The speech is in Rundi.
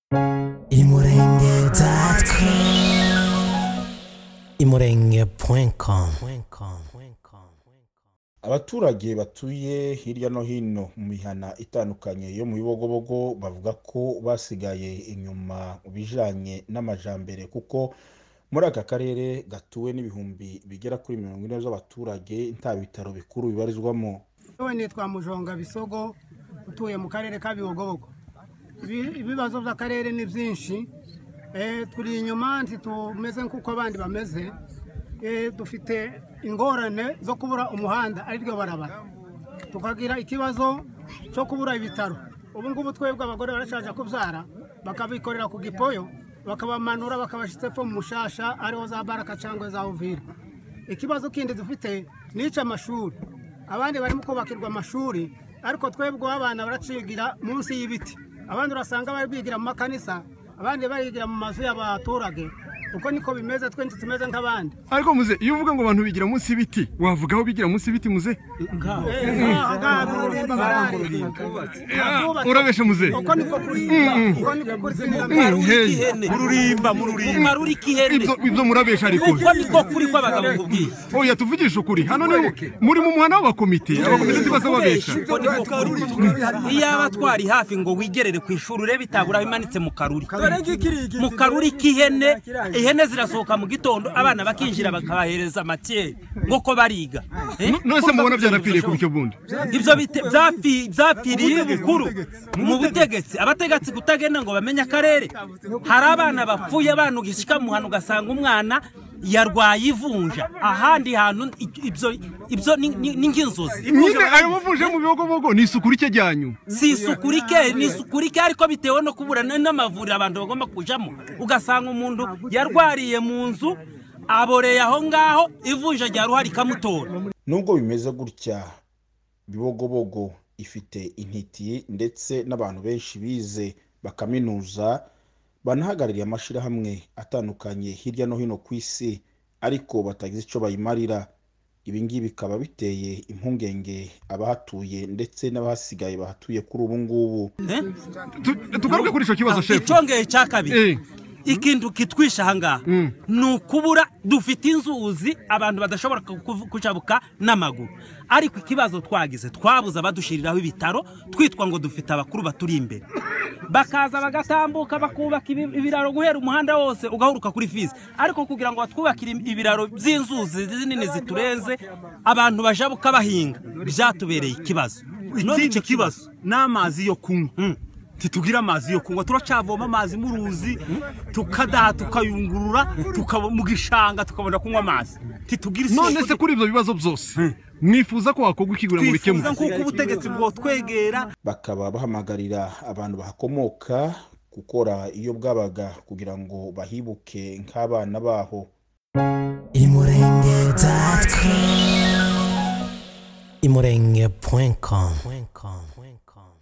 imurenge.com abaturage batuye hirya no hino mu mihana itandukanye yo mu bibogobogo bavuga ko basigaye inyuma mu bijanye n'amajambere kuko muri aka karere gatuwe n'ibihumbi bigera kuri mirongo ine z'abaturage nta bitaro bikuru bibarizwamo Yewe nitwa Mujonga Bisogo utuye mu karere ka Bibogobogo. Ibi- Ibibazo by'akarere ni byinshi eh, turi inyuma ntitumeze nk'uko abandi bameze eh, dufite ingorane zo kubura umuhanda ari ryo barabara tukagira ikibazo cyo kubura ibitaro ubu ngubu twebwe abagore barashaje kubyara bakabikorera ku gipoyo bakabamanura bakabashyitse epfo mu mushasha ariho za baraka cyangwa za uvira ikibazo kindi dufite ni icy'amashuri abandi barimo kubakirwa amashuri ariko twebwe abana baracigira munsi y'ibiti abandi urasanga bari bigira mu makanisa abandi barigira mu mazu y'abaturage uko niko bimeze twenshi tumeze nk'abandi ariko muze iyo uvuga ngo abantu bigira munsi y'ibiti wavuga aho bigira munsi y'ibiti muze Eh, ngaha, ngaha mu Rulimba barahari. Abubatse. urabeshe muze uko niko kuri uko niko kuri Mm, hey. mururimba mururimba maruri kihene ibyo ibyo murabesha ariko uko niko kuri kw'abagabo kubwiye oya tuvugishe ukuri hano ni muri mu muhanda w'abakomite abakomite ntibaza babesha uko niko kuri iyo aba twari hafi ngo wigerere ku ishuri urebe itabura bimanitse mu karuri mu karuri k'ihene ihene zirasohoka mu gitondo abana bakinjira bakabahereza amakeye ngo ko bariga Eh? none se mubona byarapfiriye ku bityo bundi ibyo bite- byafi- byapfiriye bukuru mu butegetsi abategetsi kutagenda ngo bamenye akarere hari abana bapfuye banugishika mu hantu ugasanga umwana yarwaye ivunja ahandi hantu i- ibyo ibyo ni- ni ni nk'inzozi nyine ayo mavunja yo mu bibogobogo ni isuku rike ryanyu si isuku rike ni isuku rike ariko bitewe no kubura n- n'amavuriro abantu bagomba kujamo ugasanga umuntu yarwariye mu nzu aboreye aho ngaho ivunja rya ruhari ikamutora nubwo bimeze gutya bibogobogo ifite intiti ndetse n'abantu benshi bize bakaminuza banahagarariye amashyirahamwe atandukanye hirya no hino ku isi ariko batagize icyo bayimarira ibi ngibi bikaba biteye impungenge abahatuye ndetse n'abahasigaye bahatuye kuri ubu ngubu Eh? Tu- tugaruke kuri icyo kibazo shefu icongeye cya kabiri Eh. ikintu kitwisha ahangaha ni ukubura dufite inzuzi abantu badashobora ku- kujabuka n'amaguru ariko ikibazo twagize twabuze abadushiriraho ibitaro twitwa ngo dufite abakuru baturi imbere bakaza bagatambuka bakubaka ibi- ibiraro guhera umuhanda wose ugahuruka kuri fizi ariko kugira ngo batwubakire ibiraro by'inzuzi zinini ziturenze abantu bajabuka bahinga byatubereye ikibazo None ikindi icyo kibazo ni amazi yo kunywa ntitugira amazi yo kunywa turacavoma amazi mu ruzi tukadaha tukayungurura tukaba mu gishanga tukabona kunywa amazi ntitugira none se kuri ibyo bibazo byose mwifuza ko hakorwa ikigura mu twifuza bikemura nk'uko ubutegetsi bwotwegera bakaba bahamagarira abantu bahakomoka gukora iyo bwabaga kugira ngo bahibuke nk'abana baho imurenge.com